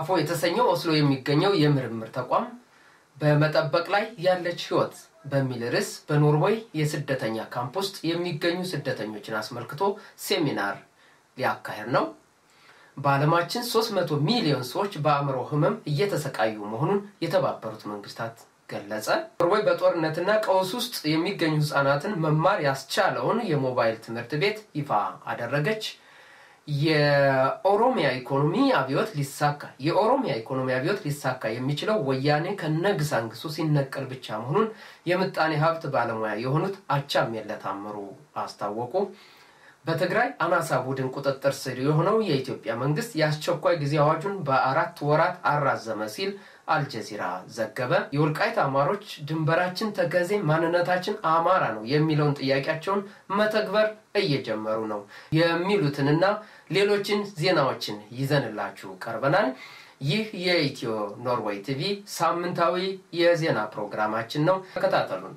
ሳፎ የተሰኘው ኦስሎ የሚገኘው የምርምር ተቋም በመጠበቅ ላይ ያለች ህይወት በሚል ርዕስ በኖርዌይ የስደተኛ ካምፕ ውስጥ የሚገኙ ስደተኞችን አስመልክቶ ሴሚናር ሊያካሄድ ነው። በዓለማችን 300 ሚሊዮን ሰዎች በአእምሮ ህመም እየተሰቃዩ መሆኑን የተባበሩት መንግስታት ገለጸ። ኖርዌይ በጦርነትና ቀውስ ውስጥ የሚገኙ ህጻናትን መማር ያስቻለውን የሞባይል ትምህርት ቤት ይፋ አደረገች። የኦሮሚያ ኢኮኖሚ አብዮት ሊሳካ የኦሮሚያ ኢኮኖሚ አብዮት ሊሳካ የሚችለው ወያኔ ከነግሳንግሱ ሲነቀል ብቻ መሆኑን የምጣኔ ሀብት ባለሙያ የሆኑት አቻምየለ ታምሩ አስታወቁ። በትግራይ አናሳ ቡድን ቁጥጥር ስር የሆነው የኢትዮጵያ መንግስት የአስቸኳይ ጊዜ አዋጁን በአራት ወራት አራዘመ ሲል አልጀዚራ ዘገበ። የወልቃይት አማሮች ድንበራችን ተከዜ፣ ማንነታችን አማራ ነው የሚለውን ጥያቄያቸውን መተግበር እየጀመሩ ነው የሚሉትንና ሌሎችን ዜናዎችን ይዘንላችሁ ቀርበናል። ይህ የኢትዮ ኖርዌይ ቲቪ ሳምንታዊ የዜና ፕሮግራማችን ነው። ተከታተሉን።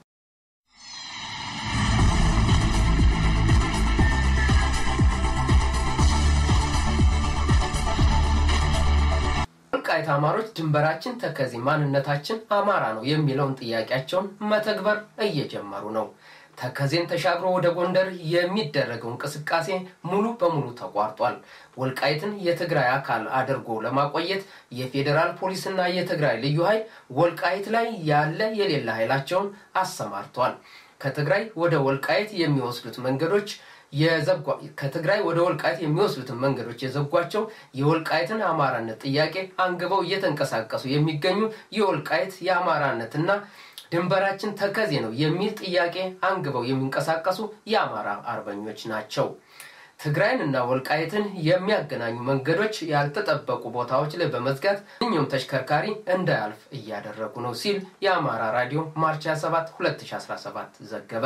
ወልቃይት አማሮች ድንበራችን ተከዜ ማንነታችን አማራ ነው የሚለውን ጥያቄያቸውን መተግበር እየጀመሩ ነው። ተከዜን ተሻግሮ ወደ ጎንደር የሚደረገው እንቅስቃሴ ሙሉ በሙሉ ተቋርጧል። ወልቃይትን የትግራይ አካል አድርጎ ለማቆየት የፌዴራል ፖሊስና የትግራይ ልዩ ኃይል ወልቃይት ላይ ያለ የሌለ ኃይላቸውን አሰማርቷል። ከትግራይ ወደ ወልቃይት የሚወስዱት መንገዶች ከትግራይ ወደ ወልቃይት የሚወስዱትን መንገዶች የዘጓቸው የወልቃይትን አማራነት ጥያቄ አንግበው እየተንቀሳቀሱ የሚገኙ የወልቃይት የአማራነትና ድንበራችን ተከዜ ነው የሚል ጥያቄ አንግበው የሚንቀሳቀሱ የአማራ አርበኞች ናቸው። ትግራይን እና ወልቃይትን የሚያገናኙ መንገዶች ያልተጠበቁ ቦታዎች ላይ በመዝጋት ማንኛውም ተሽከርካሪ እንዳያልፍ እያደረጉ ነው ሲል የአማራ ራዲዮ ማርች 27 2017 ዘገበ።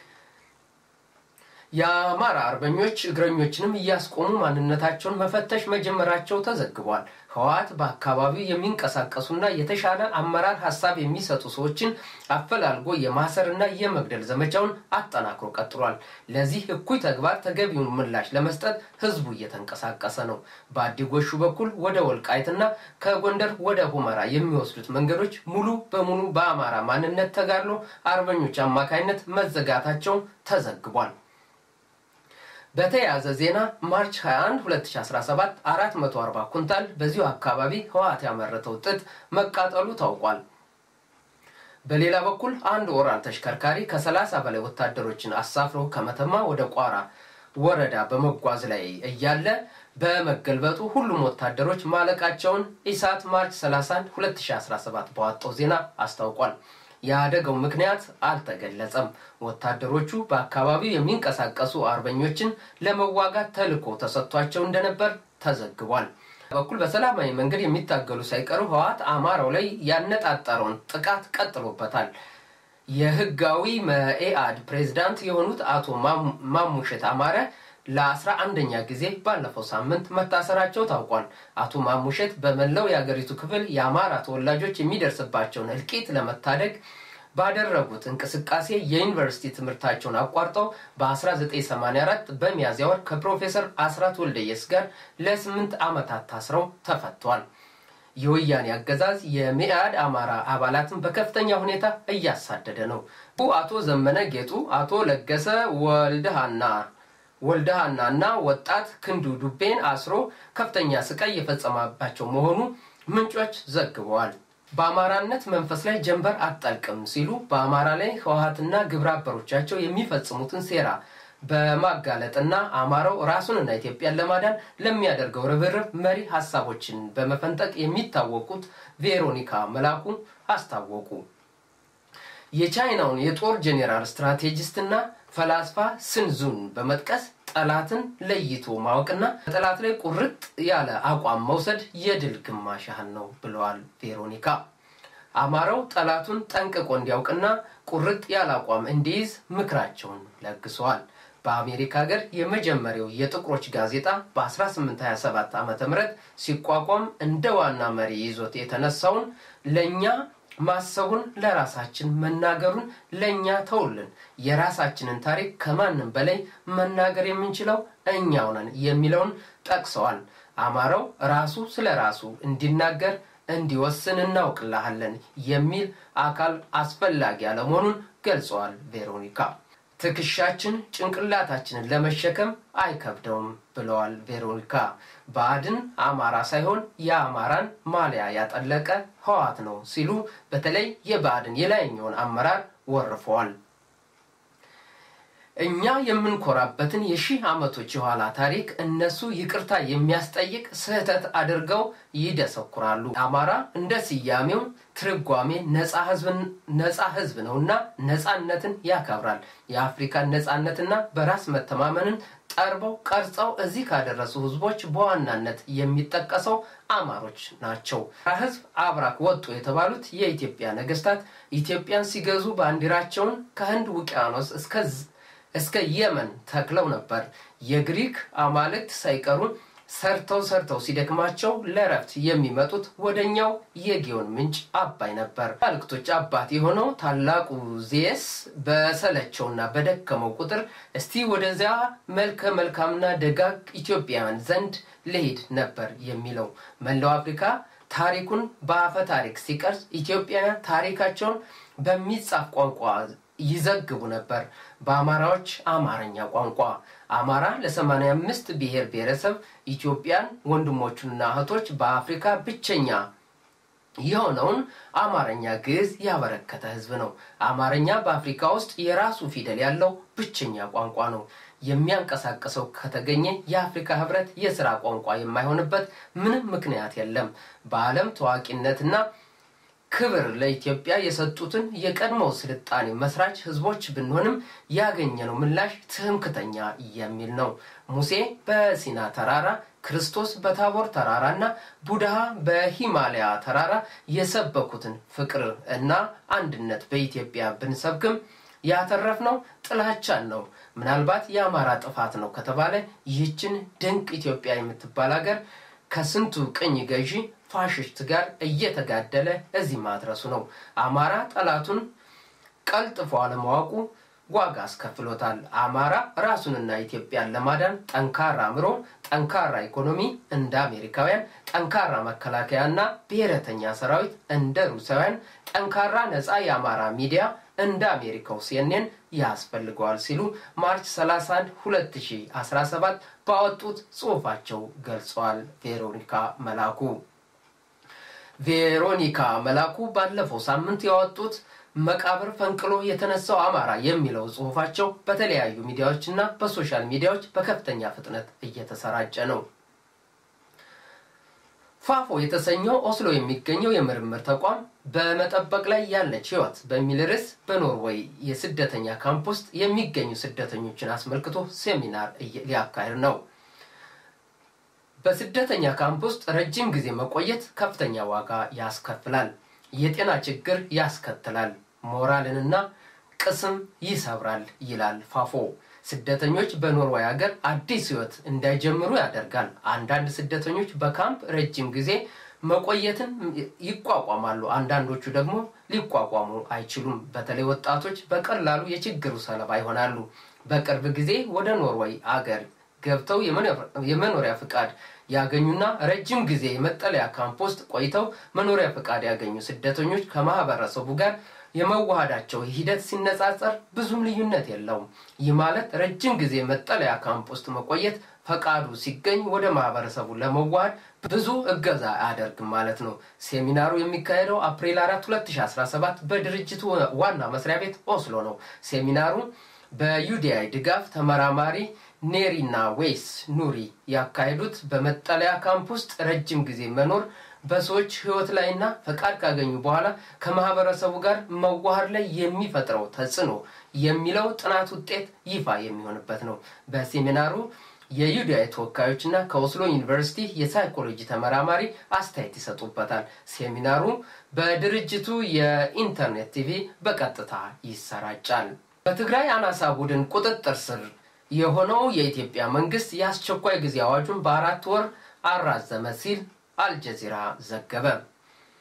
የአማራ አርበኞች እግረኞችንም እያስቆሙ ማንነታቸውን መፈተሽ መጀመራቸው ተዘግቧል። ህወሓት በአካባቢው የሚንቀሳቀሱና የተሻለ አመራር ሀሳብ የሚሰጡ ሰዎችን አፈላልጎ የማሰርና የመግደል ዘመቻውን አጠናክሮ ቀጥሏል። ለዚህ እኩይ ተግባር ተገቢውን ምላሽ ለመስጠት ህዝቡ እየተንቀሳቀሰ ነው። በአዲጎሹ በኩል ወደ ወልቃይትና ከጎንደር ወደ ሁመራ የሚወስዱት መንገዶች ሙሉ በሙሉ በአማራ ማንነት ተጋድሎ አርበኞች አማካይነት መዘጋታቸው ተዘግቧል። በተያያዘ ዜና ማርች 21 2017 440 ኩንታል በዚሁ አካባቢ ህወሓት ያመረተው ጥጥ መቃጠሉ ታውቋል። በሌላ በኩል አንድ ኦራል ተሽከርካሪ ከ30 በላይ ወታደሮችን አሳፍሮ ከመተማ ወደ ቋራ ወረዳ በመጓዝ ላይ እያለ በመገልበጡ ሁሉም ወታደሮች ማለቃቸውን ኢሳት ማርች 31 2017 በዋጣው ዜና አስታውቋል። የአደጋው ምክንያት አልተገለጸም። ወታደሮቹ በአካባቢው የሚንቀሳቀሱ አርበኞችን ለመዋጋት ተልዕኮ ተሰጥቷቸው እንደነበር ተዘግቧል። በኩል በሰላማዊ መንገድ የሚታገሉ ሳይቀሩ ህወሓት አማራው ላይ ያነጣጠረውን ጥቃት ቀጥሎበታል። የህጋዊ መኢአድ ፕሬዝዳንት የሆኑት አቶ ማሙሸት አማረ ለአስራ አንደኛ ጊዜ ባለፈው ሳምንት መታሰራቸው ታውቋል። አቶ ማሙሸት በመላው የአገሪቱ ክፍል የአማራ ተወላጆች የሚደርስባቸውን እልቂት ለመታደግ ባደረጉት እንቅስቃሴ የዩኒቨርሲቲ ትምህርታቸውን አቋርጠው በ1984 በሚያዝያ ወር ከፕሮፌሰር አስራት ወልደየስ ጋር ለስምንት ዓመታት ታስረው ተፈቷል። የወያኔ አገዛዝ የሜአድ አማራ አባላትን በከፍተኛ ሁኔታ እያሳደደ ነው። አቶ ዘመነ ጌጡ፣ አቶ ለገሰ ወልደሃና ወልደሃና እና ወጣት ክንዱ ዱቤን አስሮ ከፍተኛ ስቃይ የፈጸመባቸው መሆኑ ምንጮች ዘግበዋል። በአማራነት መንፈስ ላይ ጀንበር አጠልቅም ሲሉ በአማራ ላይ ህወሓትና ግብረ አበሮቻቸው የሚፈጽሙትን ሴራ በማጋለጥና አማራው ራሱንና ኢትዮጵያን ለማዳን ለሚያደርገው ርብርብ መሪ ሀሳቦችን በመፈንጠቅ የሚታወቁት ቬሮኒካ መላኩ አስታወቁ። የቻይናውን የጦር ጄኔራል ስትራቴጂስትና ፈላስፋ ስንዙን በመጥቀስ ጠላትን ለይቶ ማወቅና በጠላት ላይ ቁርጥ ያለ አቋም መውሰድ የድል ግማሽ ያህል ነው ብለዋል ቬሮኒካ። አማራው ጠላቱን ጠንቅቆ እንዲያውቅና ቁርጥ ያለ አቋም እንዲይዝ ምክራቸውን ለግሰዋል። በአሜሪካ ሀገር የመጀመሪያው የጥቁሮች ጋዜጣ በ1827 ዓ ም ሲቋቋም እንደ ዋና መሪ ይዞት የተነሳውን ለእኛ ማሰቡን ለራሳችን መናገሩን ለእኛ ተውልን፣ የራሳችንን ታሪክ ከማንም በላይ መናገር የምንችለው እኛው ነን የሚለውን ጠቅሰዋል። አማራው ራሱ ስለ ራሱ እንዲናገር እንዲወስን እናውቅልሃለን የሚል አካል አስፈላጊ አለመሆኑን ገልጸዋል ቬሮኒካ። ትከሻችን ጭንቅላታችንን ለመሸከም አይከብደውም ብለዋል ቬሮኒካ። ብአዴን አማራ ሳይሆን የአማራን ማሊያ ያጠለቀ ህወሓት ነው ሲሉ በተለይ የብአዴን የላይኛውን አመራር ወርፈዋል። እኛ የምንኮራበትን የሺህ ዓመቶች የኋላ ታሪክ እነሱ ይቅርታ የሚያስጠይቅ ስህተት አድርገው ይደሰኩራሉ። አማራ እንደ ስያሜው ትርጓሜ ነፃ ህዝብ ነውና ነፃነትን ያከብራል። የአፍሪካን ነፃነትና በራስ መተማመንን ጠርበው ቀርጸው እዚህ ካደረሱ ህዝቦች በዋናነት የሚጠቀሰው አማሮች ናቸው። ህዝብ አብራክ ወጡ የተባሉት የኢትዮጵያ ነገስታት ኢትዮጵያን ሲገዙ ባንዲራቸውን ከህንድ ውቅያኖስ እስከ የመን ተክለው ነበር። የግሪክ አማልክት ሳይቀሩ ሰርተው ሰርተው ሲደክማቸው ለረፍት የሚመጡት ወደኛው የጊዮን ምንጭ አባይ ነበር። አማልክቶች አባት የሆነው ታላቁ ዜስ በሰለቸውና በደከመው ቁጥር እስቲ ወደዚያ መልከ መልካምና ደጋግ ኢትዮጵያውያን ዘንድ ልሂድ ነበር የሚለው። መላው አፍሪካ ታሪኩን በአፈ ታሪክ ሲቀርጽ ኢትዮጵያውያን ታሪካቸውን በሚጻፍ ቋንቋ ይዘግቡ ነበር። በአማራዎች አማርኛ ቋንቋ አማራ ለ85 ብሔር ብሔረሰብ ኢትዮጵያን ወንድሞቹንና እህቶች በአፍሪካ ብቸኛ የሆነውን አማርኛ ግዕዝ ያበረከተ ህዝብ ነው። አማርኛ በአፍሪካ ውስጥ የራሱ ፊደል ያለው ብቸኛ ቋንቋ ነው። የሚያንቀሳቅሰው ከተገኘ የአፍሪካ ህብረት የስራ ቋንቋ የማይሆንበት ምንም ምክንያት የለም። በዓለም ታዋቂነትና ክብር ለኢትዮጵያ የሰጡትን የቀድሞ ስልጣኔ መስራች ህዝቦች ብንሆንም ያገኘነው ምላሽ ትምክተኛ የሚል ነው። ሙሴ በሲና ተራራ፣ ክርስቶስ በታቦር ተራራ እና ቡድሃ በሂማሊያ ተራራ የሰበኩትን ፍቅር እና አንድነት በኢትዮጵያ ብንሰብክም ያተረፍነው ጥላቻን ነው። ምናልባት የአማራ ጥፋት ነው ከተባለ ይህችን ድንቅ ኢትዮጵያ የምትባል ሀገር ከስንቱ ቅኝ ገዢ ፋሽስት ጋር እየተጋደለ እዚህ ማድረሱ ነው። አማራ ጠላቱን ቀልጥፎ አለማወቁ ዋጋ አስከፍሎታል። አማራ ራሱንና ኢትዮጵያን ለማዳን ጠንካራ አእምሮ፣ ጠንካራ ኢኮኖሚ እንደ አሜሪካውያን፣ ጠንካራ መከላከያና ብሔረተኛ ሰራዊት እንደ ሩሳውያን፣ ጠንካራ ነፃ የአማራ ሚዲያ እንደ አሜሪካው ሲኤንኤን ያስፈልገዋል ሲሉ ማርች 31 2017 ባወጡት ጽሑፋቸው ገልጸዋል። ቬሮኒካ መላኩ ቬሮኒካ መላኩ ባለፈው ሳምንት ያወጡት መቃብር ፈንቅሎ የተነሳው አማራ የሚለው ጽሑፋቸው በተለያዩ ሚዲያዎችና በሶሻል ሚዲያዎች በከፍተኛ ፍጥነት እየተሰራጨ ነው። ፋፎ የተሰኘው ኦስሎ የሚገኘው የምርምር ተቋም በመጠበቅ ላይ ያለች ህይወት በሚል ርዕስ በኖርዌይ የስደተኛ ካምፕ ውስጥ የሚገኙ ስደተኞችን አስመልክቶ ሴሚናር ሊያካሂድ ነው። በስደተኛ ካምፕ ውስጥ ረጅም ጊዜ መቆየት ከፍተኛ ዋጋ ያስከፍላል፣ የጤና ችግር ያስከትላል፣ ሞራልንና ቅስም ይሰብራል ይላል ፋፎ። ስደተኞች በኖርዌይ ሀገር አዲስ ህይወት እንዳይጀምሩ ያደርጋል። አንዳንድ ስደተኞች በካምፕ ረጅም ጊዜ መቆየትን ይቋቋማሉ፣ አንዳንዶቹ ደግሞ ሊቋቋሙ አይችሉም። በተለይ ወጣቶች በቀላሉ የችግሩ ሰለባ ይሆናሉ። በቅርብ ጊዜ ወደ ኖርዌይ አገር ገብተው የመኖሪያ ፍቃድ ያገኙና ረጅም ጊዜ የመጠለያ ካምፕ ውስጥ ቆይተው መኖሪያ ፍቃድ ያገኙ ስደተኞች ከማህበረሰቡ ጋር የመዋሃዳቸው ሂደት ሲነጻጸር ብዙም ልዩነት የለውም። ይህ ማለት ረጅም ጊዜ መጠለያ ካምፕ ውስጥ መቆየት ፈቃዱ ሲገኝ ወደ ማህበረሰቡ ለመዋሃድ ብዙ እገዛ አያደርግም ማለት ነው። ሴሚናሩ የሚካሄደው አፕሪል 4 2017 በድርጅቱ ዋና መስሪያ ቤት ኦስሎ ነው። ሴሚናሩ በዩዲአይ ድጋፍ ተመራማሪ ኔሪና ዌይስ ኑሪ ያካሄዱት በመጠለያ ካምፕ ውስጥ ረጅም ጊዜ መኖር በሰዎች ህይወት ላይና ፈቃድ ካገኙ በኋላ ከማህበረሰቡ ጋር መዋሃድ ላይ የሚፈጥረው ተጽዕኖ የሚለው ጥናት ውጤት ይፋ የሚሆንበት ነው። በሴሚናሩ የዩዲአይ ተወካዮችና ከኦስሎ ዩኒቨርሲቲ የሳይኮሎጂ ተመራማሪ አስተያየት ይሰጡበታል። ሴሚናሩ በድርጅቱ የኢንተርኔት ቲቪ በቀጥታ ይሰራጫል። በትግራይ አናሳ ቡድን ቁጥጥር ስር የሆነው የኢትዮጵያ መንግስት የአስቸኳይ ጊዜ አዋጁን በአራት ወር አራዘመ ሲል አልጀዚራ ዘገበ።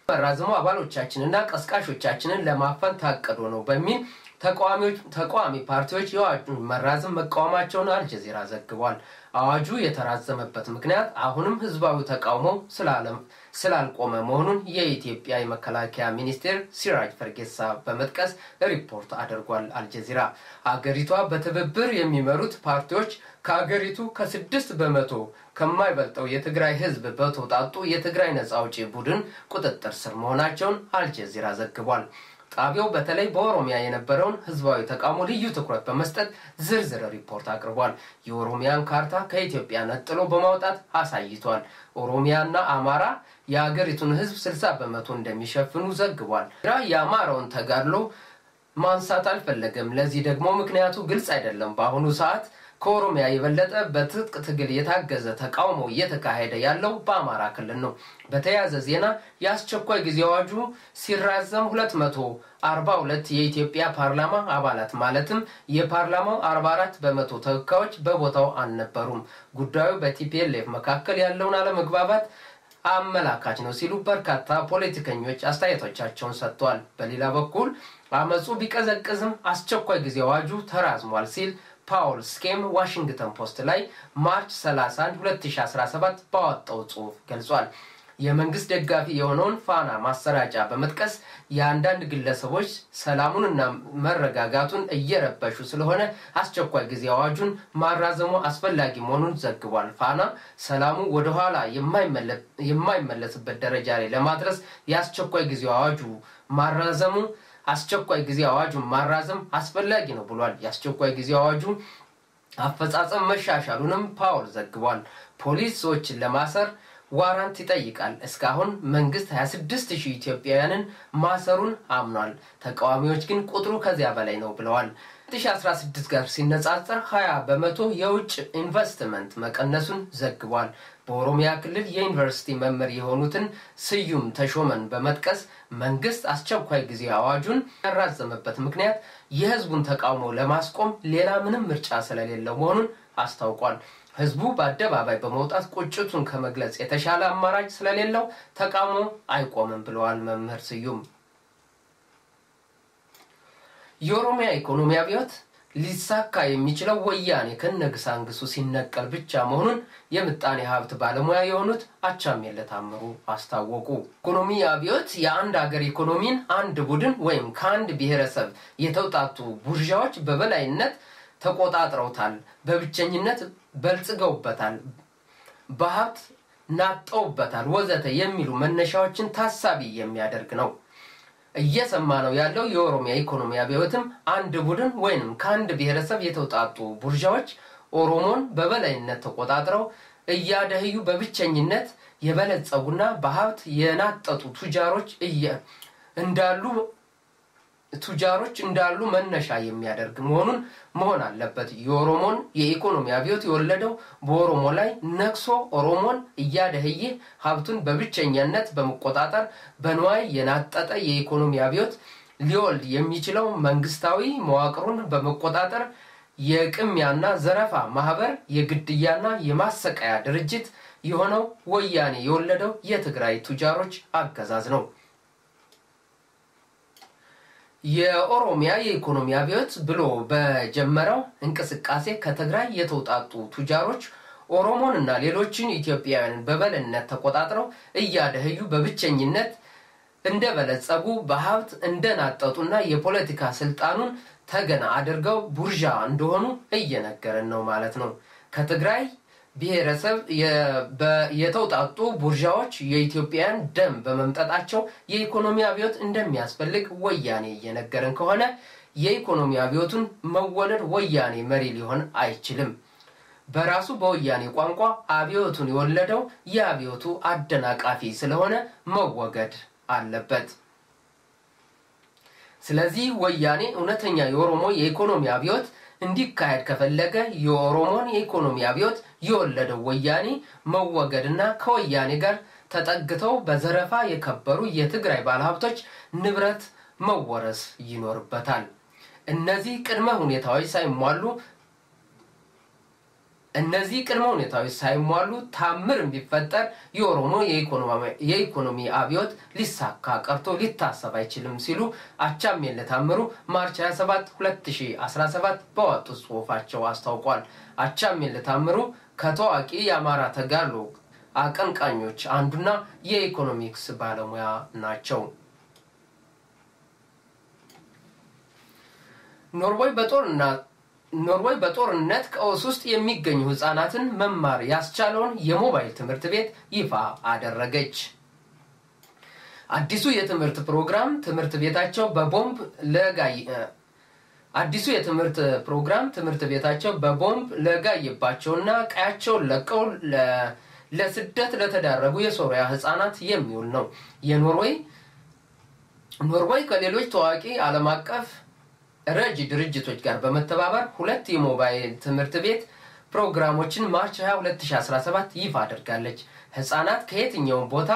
መራዝሞ አባሎቻችንና ቀስቃሾቻችንን ለማፈን ታቅዶ ነው በሚል ተቃዋሚ ፓርቲዎች የአዋጁን መራዘም መቃወማቸውን አልጀዚራ ዘግቧል። አዋጁ የተራዘመበት ምክንያት አሁንም ህዝባዊ ተቃውሞ ስላልቆመ መሆኑን የኢትዮጵያ የመከላከያ ሚኒስቴር ሲራጅ ፈርጌሳ በመጥቀስ ሪፖርት አድርጓል። አልጀዚራ አገሪቷ በትብብር የሚመሩት ፓርቲዎች ከአገሪቱ ከስድስት በመቶ ከማይበልጠው የትግራይ ህዝብ በተውጣጡ የትግራይ ነጻ አውጪ ቡድን ቁጥጥር ስር መሆናቸውን አልጀዚራ ዘግቧል። ጣቢያው በተለይ በኦሮሚያ የነበረውን ህዝባዊ ተቃውሞ ልዩ ትኩረት በመስጠት ዝርዝር ሪፖርት አቅርቧል። የኦሮሚያን ካርታ ከኢትዮጵያ ነጥሎ በማውጣት አሳይቷል። ኦሮሚያና አማራ የአገሪቱን ህዝብ 60 በመቶ እንደሚሸፍኑ ዘግቧል። የአማራውን ተጋድሎ ማንሳት አልፈለገም። ለዚህ ደግሞ ምክንያቱ ግልጽ አይደለም። በአሁኑ ሰዓት ከኦሮሚያ የበለጠ በትጥቅ ትግል የታገዘ ተቃውሞ እየተካሄደ ያለው በአማራ ክልል ነው። በተያያዘ ዜና የአስቸኳይ ጊዜ አዋጁ ሲራዘም 242 የኢትዮጵያ ፓርላማ አባላት ማለትም የፓርላማው 44 በመቶ ተወካዮች በቦታው አልነበሩም። ጉዳዩ በቲፒኤልኤፍ መካከል ያለውን አለመግባባት አመላካች ነው ሲሉ በርካታ ፖለቲከኞች አስተያየቶቻቸውን ሰጥተዋል። በሌላ በኩል አመፁ ቢቀዘቅዝም አስቸኳይ ጊዜ አዋጁ ተራዝሟል ሲል ፓውል ስኬም ዋሽንግተን ፖስት ላይ ማርች 31 2017 ባወጣው ጽሑፍ ገልጿል። የመንግስት ደጋፊ የሆነውን ፋና ማሰራጫ በመጥቀስ የአንዳንድ ግለሰቦች ሰላሙንና መረጋጋቱን እየረበሹ ስለሆነ አስቸኳይ ጊዜ አዋጁን ማራዘሙ አስፈላጊ መሆኑን ዘግቧል። ፋና ሰላሙ ወደኋላ የማይመለስበት ደረጃ ላይ ለማድረስ የአስቸኳይ ጊዜ አዋጁ ማራዘሙ አስቸኳይ ጊዜ አዋጁን ማራዘም አስፈላጊ ነው ብሏል። የአስቸኳይ ጊዜ አዋጁ አፈጻጸም መሻሻሉንም ፓውል ዘግቧል። ፖሊስ ሰዎችን ለማሰር ዋራንት ይጠይቃል። እስካሁን መንግስት 26 ሺህ ኢትዮጵያውያንን ማሰሩን አምኗል። ተቃዋሚዎች ግን ቁጥሩ ከዚያ በላይ ነው ብለዋል። 2016 ጋር ሲነጻጸር 20 በመቶ የውጭ ኢንቨስትመንት መቀነሱን ዘግቧል። በኦሮሚያ ክልል የዩኒቨርሲቲ መምህር የሆኑትን ስዩም ተሾመን በመጥቀስ መንግስት አስቸኳይ ጊዜ አዋጁን ያራዘመበት ምክንያት የህዝቡን ተቃውሞ ለማስቆም ሌላ ምንም ምርጫ ስለሌለው መሆኑን አስታውቋል። ህዝቡ በአደባባይ በመውጣት ቁጭቱን ከመግለጽ የተሻለ አማራጭ ስለሌለው ተቃውሞ አይቆምም ብለዋል መምህር ስዩም። የኦሮሚያ ኢኮኖሚ አብዮት ሊሳካ የሚችለው ወያኔ ከነግሳንግሱ ሲነቀል ብቻ መሆኑን የምጣኔ ሀብት ባለሙያ የሆኑት አቻምየለ ታምሩ አስታወቁ። ኢኮኖሚ አብዮት የአንድ ሀገር ኢኮኖሚን አንድ ቡድን ወይም ከአንድ ብሔረሰብ የተውጣጡ ቡርዣዎች በበላይነት ተቆጣጥረውታል፣ በብቸኝነት በልጽገውበታል፣ በሀብት ናጠውበታል፣ ወዘተ የሚሉ መነሻዎችን ታሳቢ የሚያደርግ ነው። እየሰማ ነው ያለው የኦሮሚያ ኢኮኖሚ አብዮትም አንድ ቡድን ወይንም ከአንድ ብሔረሰብ የተውጣጡ ቡርዣዎች ኦሮሞን በበላይነት ተቆጣጥረው እያደህዩ በብቸኝነት የበለጸጉና በሀብት የናጠጡ ቱጃሮች እንዳሉ ቱጃሮች እንዳሉ መነሻ የሚያደርግ መሆኑን መሆን አለበት። የኦሮሞን የኢኮኖሚ አብዮት የወለደው በኦሮሞ ላይ ነክሶ ኦሮሞን እያደህየ ሀብቱን በብቸኛነት በመቆጣጠር በንዋይ የናጠጠ የኢኮኖሚ አብዮት ሊወልድ የሚችለው መንግስታዊ መዋቅሩን በመቆጣጠር የቅሚያና ዘረፋ ማህበር፣ የግድያና የማሰቃያ ድርጅት የሆነው ወያኔ የወለደው የትግራይ ቱጃሮች አገዛዝ ነው። የኦሮሚያ የኢኮኖሚ አብዮት ብሎ በጀመረው እንቅስቃሴ ከትግራይ የተውጣጡ ቱጃሮች ኦሮሞን እና ሌሎችን ኢትዮጵያውያንን በበላይነት ተቆጣጥረው እያደህዩ በብቸኝነት እንደበለጸጉ በሀብት እንደናጠጡና የፖለቲካ ስልጣኑን ተገና አድርገው ቡርዣ እንደሆኑ እየነገረን ነው ማለት ነው። ከትግራይ ብሔረሰብ የተውጣጡ ቡርዣዎች የኢትዮጵያን ደም በመምጠጣቸው የኢኮኖሚ አብዮት እንደሚያስፈልግ ወያኔ እየነገረን ከሆነ የኢኮኖሚ አብዮቱን መወለድ ወያኔ መሪ ሊሆን አይችልም። በራሱ በወያኔ ቋንቋ አብዮቱን የወለደው የአብዮቱ አደናቃፊ ስለሆነ መወገድ አለበት። ስለዚህ ወያኔ እውነተኛ የኦሮሞ የኢኮኖሚ አብዮት እንዲካሄድ ከፈለገ የኦሮሞን የኢኮኖሚ አብዮት የወለደው ወያኔ መወገድና ከወያኔ ጋር ተጠግተው በዘረፋ የከበሩ የትግራይ ባለሀብቶች ንብረት መወረስ ይኖርበታል። እነዚህ ቅድመ ሁኔታዎች ሳይሟሉ እነዚህ ቅድመ ሁኔታዎች ሳይሟሉ ታምር ቢፈጠር የኦሮሞ የኢኮኖሚ አብዮት ሊሳካ ቀርቶ ሊታሰብ አይችልም ሲሉ አቻምየለ ታምሩ ማርች 27 2017 በወጡት ጽሁፋቸው አስታውቋል። አቻምየለ ታምሩ ከታዋቂ የአማራ ተጋድሎ አቀንቃኞች አንዱና የኢኮኖሚክስ ባለሙያ ናቸው። ኖርዌይ በጦርና ኖርዌይ በጦርነት ቀውስ ውስጥ የሚገኙ ህጻናትን መማር ያስቻለውን የሞባይል ትምህርት ቤት ይፋ አደረገች። አዲሱ የትምህርት ፕሮግራም ትምህርት ቤታቸው በቦምብ ለጋይ አዲሱ የትምህርት ፕሮግራም ትምህርት ቤታቸው በቦምብ ለጋየባቸውና ቀያቸውን ለቀው ለስደት ለተዳረጉ የሶሪያ ህጻናት የሚውል ነው። የኖርዌይ ኖርዌይ ከሌሎች ታዋቂ ዓለም አቀፍ ረጅ ድርጅቶች ጋር በመተባበር ሁለት የሞባይል ትምህርት ቤት ፕሮግራሞችን ማርች 22 2017 ይፋ አድርጋለች። ህጻናት ከየትኛውም ቦታ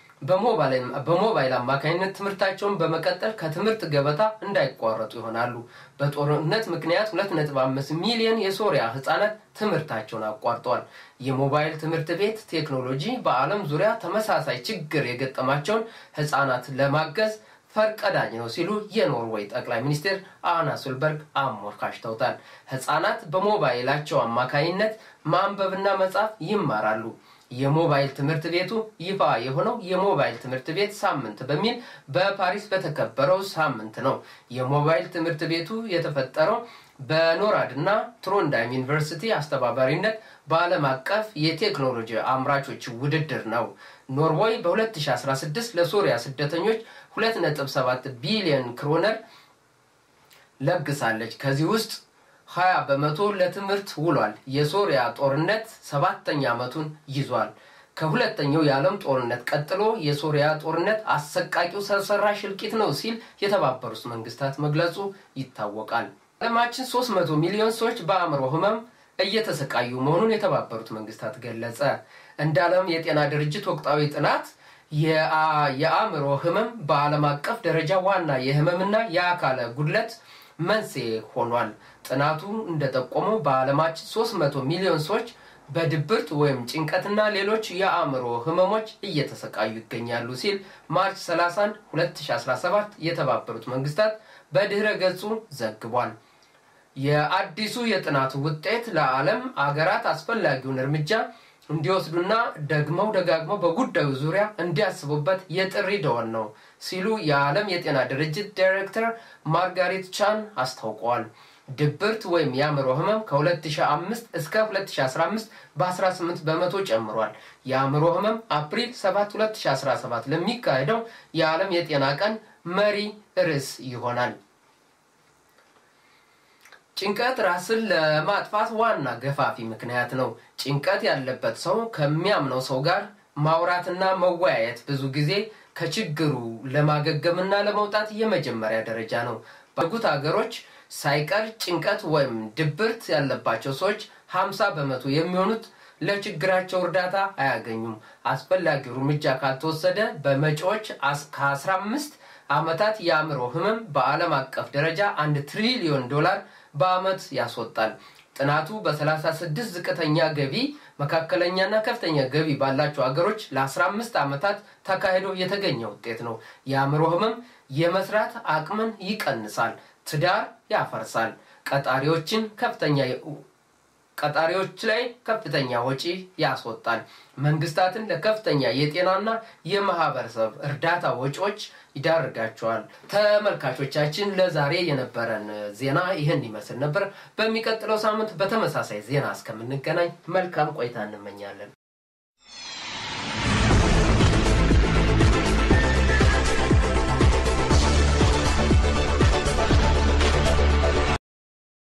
በሞባይል አማካኝነት ትምህርታቸውን በመቀጠል ከትምህርት ገበታ እንዳይቋረጡ ይሆናሉ። በጦርነት ምክንያት 2.5 ሚሊዮን የሶሪያ ህጻናት ትምህርታቸውን አቋርጠዋል። የሞባይል ትምህርት ቤት ቴክኖሎጂ በዓለም ዙሪያ ተመሳሳይ ችግር የገጠማቸውን ህጻናት ለማገዝ ፈርቀዳጅ ነው ሲሉ የኖርዌይ ጠቅላይ ሚኒስትር አና ሱልበርግ አሞካሽተውታል። ህጻናት በሞባይላቸው አማካይነት ማንበብና መጻፍ ይማራሉ። የሞባይል ትምህርት ቤቱ ይፋ የሆነው የሞባይል ትምህርት ቤት ሳምንት በሚል በፓሪስ በተከበረው ሳምንት ነው። የሞባይል ትምህርት ቤቱ የተፈጠረው በኖራድ እና ትሮንዳይም ዩኒቨርሲቲ አስተባባሪነት በዓለም አቀፍ የቴክኖሎጂ አምራቾች ውድድር ነው። ኖርዌይ በ2016 ለሶሪያ ስደተኞች 2.7 ቢሊዮን ክሮነር ለግሳለች። ከዚህ ውስጥ 20 በመቶ ለትምህርት ውሏል። የሶሪያ ጦርነት ሰባተኛ ዓመቱን ይዟል። ከሁለተኛው የዓለም ጦርነት ቀጥሎ የሶሪያ ጦርነት አሰቃቂው ሰው ሰራሽ እልቂት ነው ሲል የተባበሩት መንግስታት መግለጹ ይታወቃል። ዓለማችን 300 ሚሊዮን ሰዎች በአእምሮ ህመም እየተሰቃዩ መሆኑን የተባበሩት መንግስታት ገለጸ። እንደ ዓለም የጤና ድርጅት ወቅታዊ ጥናት የአእምሮ ህመም በዓለም አቀፍ ደረጃ ዋና የህመምና የአካለ ጉድለት መንስኤ ሆኗል። ጥናቱ እንደጠቆመው በዓለማችን 300 ሚሊዮን ሰዎች በድብርት ወይም ጭንቀትና ሌሎች የአእምሮ ህመሞች እየተሰቃዩ ይገኛሉ ሲል ማርች 31 2017 የተባበሩት መንግስታት በድህረ ገጹ ዘግቧል። የአዲሱ የጥናቱ ውጤት ለዓለም አገራት አስፈላጊውን እርምጃ እንዲወስዱና ደግመው ደጋግመው በጉዳዩ ዙሪያ እንዲያስቡበት የጥሪ ደወል ነው ሲሉ የዓለም የጤና ድርጅት ዳይሬክተር ማርጋሬት ቻን አስታውቀዋል። ድብርት ወይም የአእምሮ ህመም ከ2005 እስከ 2015 በ18 በመቶ ጨምሯል። የአእምሮ ህመም አፕሪል 7 2017 ለሚካሄደው የዓለም የጤና ቀን መሪ ርዕስ ይሆናል። ጭንቀት ራስን ለማጥፋት ዋና ገፋፊ ምክንያት ነው። ጭንቀት ያለበት ሰው ከሚያምነው ሰው ጋር ማውራትና መወያየት ብዙ ጊዜ ከችግሩ ለማገገምና ለመውጣት የመጀመሪያ ደረጃ ነው። ባደጉት ሀገሮች ሳይቀር ጭንቀት ወይም ድብርት ያለባቸው ሰዎች 50 በመቶ የሚሆኑት ለችግራቸው እርዳታ አያገኙም። አስፈላጊው እርምጃ ካልተወሰደ በመጪዎች ከ15 ዓመታት የአእምሮ ህመም በዓለም አቀፍ ደረጃ አንድ ትሪሊዮን ዶላር በአመት ያስወጣል። ጥናቱ በ36 ዝቅተኛ ገቢ፣ መካከለኛና ከፍተኛ ገቢ ባላቸው ሀገሮች ለ15 ዓመታት ተካሂዶ የተገኘ ውጤት ነው። የአእምሮ ህመም የመስራት አቅምን ይቀንሳል፣ ትዳር ያፈርሳል፣ ቀጣሪዎችን ከፍተኛ ቀጣሪዎች ላይ ከፍተኛ ወጪ ያስወጣል። መንግስታትን ለከፍተኛ የጤናና የማህበረሰብ እርዳታ ወጪዎች ይዳርጋቸዋል። ተመልካቾቻችን ለዛሬ የነበረን ዜና ይህን ይመስል ነበር። በሚቀጥለው ሳምንት በተመሳሳይ ዜና እስከምንገናኝ መልካም ቆይታ እንመኛለን።